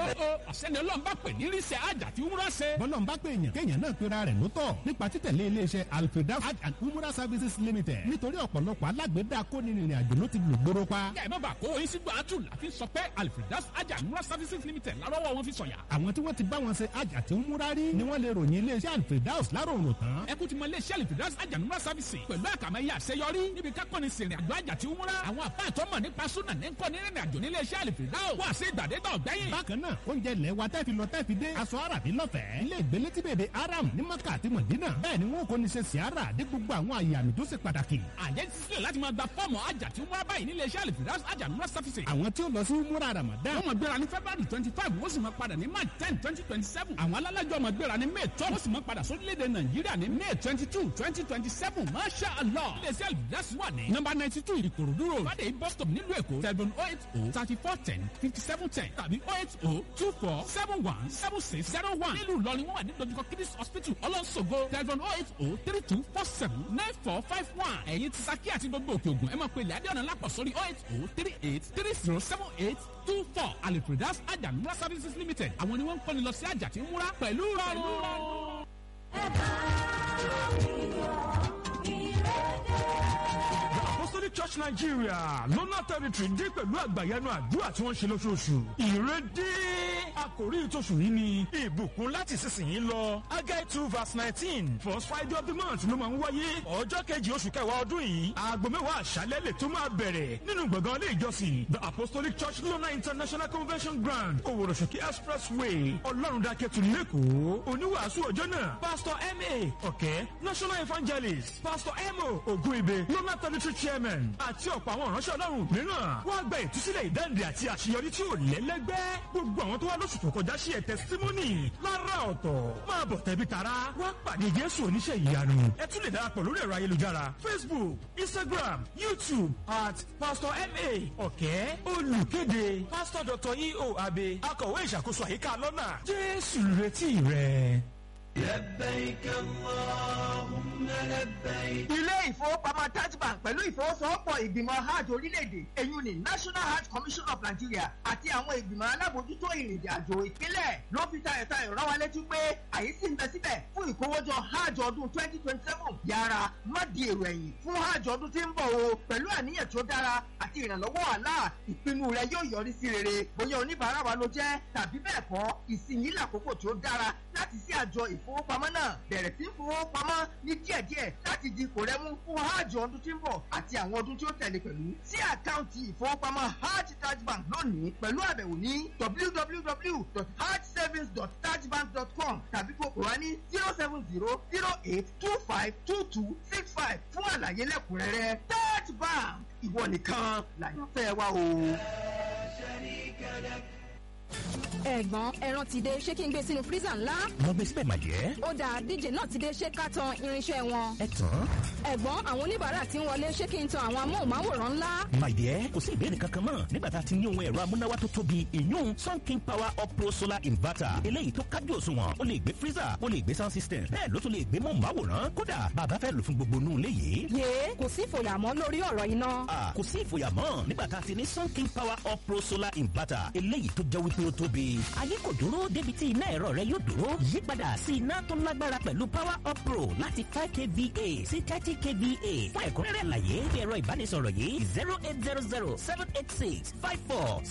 ó àṣẹni ọlọ́run bá pè ní ríṣẹ́ àjà tí wúrà ṣe. bọ́lọ̀ ń bá pè èèyàn kéèyàn náà pera rẹ̀ lótọ̀ nípa títẹ̀lé iléeṣẹ́ alfredaus hajj and umrah services limited nítorí ọ̀pọ̀lọpọ̀ alágbèédá kónírìnrìn àjò ló ti lùgbòrò pa. kẹ́ ẹ má bàa kó oyin sígbà àtù láfi sọ pé alfredas àjà múra services limited lárọ́wọ́ wọn fi sọ̀yà. àwọn tí wọ́n ti bá wọn ṣe hajj àti umrah rí ni wọ́n lè ròyìn iléeṣẹ́ alfredaus láròrùn tán. ẹ kú ti mọ iléeṣẹ́ alfredas àjà múra services pẹ̀lú àkàmẹ́yẹ àṣeyọrí níbi kákọ́ni sìnrìn àjò àjà tí umrah. àwọn àpá àtọ́mọ̀ nípa súnà ní kọ́ ní rìnrìn àjò nílé iṣẹ́ alfredaus wà sí ìgbàdégbà ọ̀gbẹ́yìn. bákan náà oúnjẹ ilẹ̀ wa tẹ́ fi lọ tẹ́ fi dé aṣọ àràbí lọ́fẹ̀ẹ́ ilé ìgbélé tí bèbè aram ní maka àti mọ̀dínà bẹ́ẹ̀ ni wọn kò ní ṣe siara dé gbogbo àwọn àyè àmì tó ṣe pàtàkì. àjẹ́ ti sílẹ̀ láti máa gba fọ́ọ̀mù àjà tí umrah báyìí nílé iṣẹ́ alfredas àjà múra services. àwọn tí ó lọ sí umrah ramadan wọ́n máa gbéra ní february twenty five wọ́n sì máa padà ní march ten twenty twenty seven àwọn alálàjọ máa gbéra ní may twelve wọ́n sì máa padà sórílẹ̀-èdè nàìjíríà ní may twenty two twenty twenty seven masha allah iléeṣẹ́ alfredas wà ní number ninety two ìkòròdú road fàdé bus stop nílùú èkó seven oh eight oh thirty four ten fifty seven ten tàbí oh eight oh two four seven one seven six zero one nílùú ìlọrin wọ́n wà ní dojúkọ kidis hospital ọlọ́sọ̀gọ́ telephone oh eight oh three two four seven nine four five one ẹ̀yin ti saki àti gbogbo òkè ògùn ẹ máa pe ilẹ̀ adéọ̀nà lápọ̀ sórí oh eight oh three eight three zero seven eight two four alipredas ajamura services limited àwọn ni wọ́n ń kọ́ni lọ sí àjà tí ń múra pẹ̀lú rọrùn. apostolic church nigeria lọ́nà territory dé pẹ̀lú àgbàyanu àdúrà tí wọ́n ṣe lóṣooṣù ìrédé àkòrí ìtòṣù yìí ni ìbùkún láti sísìnyí lọ agai two verse nineteen first friday of the month ló máa ń wáyé ọjọ́ kejì oṣù kẹwàá ọdún yìí aago mẹ́wàá àṣálẹ́ lè tó máa bẹ̀rẹ̀ nínú gbọ̀ngàn ilé ìjọsìn the apostolic church lọ́nà international convention ground òwòròṣòkè expressway ọlọ́rundàkẹ́tù lẹ́kọ̀ọ́ oníwàásù ọjọ́ náà pastor ma ọ̀kẹ́ national evangelist pastor emo ogunibe lọ́nà territory chairman àti ọ̀pọ̀ àwọn ìránṣẹ́ ọlọ́run mìíràn wọ́n gba ìtúsílẹ̀ ìdáǹdè àti àṣeyọrí tí ò lẹ́lẹ́gbẹ́ gbogbo àwọn tó wá lóṣù tó kọjá sí ẹ̀ testimony lára ọ̀tọ̀ máa bọ̀ tẹ̀bí tara wá pàdé jésù oníṣẹ́ ìyanu ẹ tún lè darapọ̀ lórí ẹ̀rọ ayélujára facebook instagram youtube at pastor ma ọ̀kẹ́ olùkéde pastor dr eo abe akọ̀wé ìṣàkóso àyíká lọ́nà jésù retí rẹ̀. لبيك اللهم لبيك ilé ìfowópamọ́ taj bank pẹ̀lú ìfowósowọ́pọ̀ ìgbìmọ̀ hajj orílẹ̀-èdè èyun ní national hajj commission of nigeria àti àwọn ìgbìmọ̀ alábòójútó ìrìnàjò àjò ìpínlẹ̀ ló fi tayọ̀tayọ̀ rán wa létí pé àyè sì ń bẹ síbẹ̀ fún ìkówójọ hajj ọdún twenty twenty seven yára má di èrò ẹ̀yìn fún hajj ọdún tí ń bọ̀ o pẹ̀lú àníyàn tó dára àti ìrànlọ́wọ́ àlá ìpinnu rẹ yóò yọrí sí rere bóyá oníbàárà wa ló jẹ́ tàbí bẹ́ẹ̀ kọ́ ìsinyìí làkókò tó dára láti sí àjọ ìfowópamọ́ náà bẹ̀rẹ̀ sí fowópamọ́ ní díẹ̀díẹ̀ láti di kò rẹ́mú fún hajj ọdún tí ń bọ̀ àti àwọn ọdún tí ó tẹ̀lé pẹ̀lú sí àkáǹtì ìfowópamọ́ hajj taj bank lónìí pẹ̀lú àbẹ̀wò ní www.hajjsavings.tajbank.com tàbí kó kò wá ní zero seven zero zero eight two five two two six five fún àlàyé lẹ́kùnrẹ́rẹ́ taj bank ìwọ nìkan làyànfẹ́ wa o. ẹ̀gbọ́n ẹran ti dé ṣé kí n gbé sínú freezer ńlá. lọ gbé síbẹ̀ màjẹ́. ó dáa díje náà ti dé ṣé ká tan irinṣẹ́ wọn. ẹ tán. ẹ̀gbọ́n àwọn oníbàárà ti ń wọlé ṣé kí n tan àwọn amóhùnmáwòrán ńlá. màjẹ́ kò sí ìbéèrè kankan mọ́ nígbà tá a ti ní ohun ẹ̀rọ amúnáwá tó tóbi ìyún sun king power up pro solar inverter eléyìí tó kájú òṣùwọ̀n ó lè gbé freezer ó lè gbé sound system bẹ́ẹ̀ ló tún lè gbé mọ̀nmáwòrán kódà bàbá fẹ́ lò fún gbogbo inú ilé yìí. yé kò sí ìfòyàmọ́ lórí ọ̀rọ̀ iná. Ah, kò sí ìfòyàmọ́ nígbà tá a ti ní sun king power up pro solar inverter eléyìí tó jẹ́ wípé ó tóbi. ayé kò dúró débi tí iná ẹ̀rọ rẹ yóò dúró yípadà sí iná tó lágbára pẹ̀lú power up pro láti five kva sí thirty kva fún ẹ̀kúnrẹ́rẹ́ àlàyé ẹ̀rọ ìbánisọ̀rọ̀ yìí zero eight zero zero seven eight six five four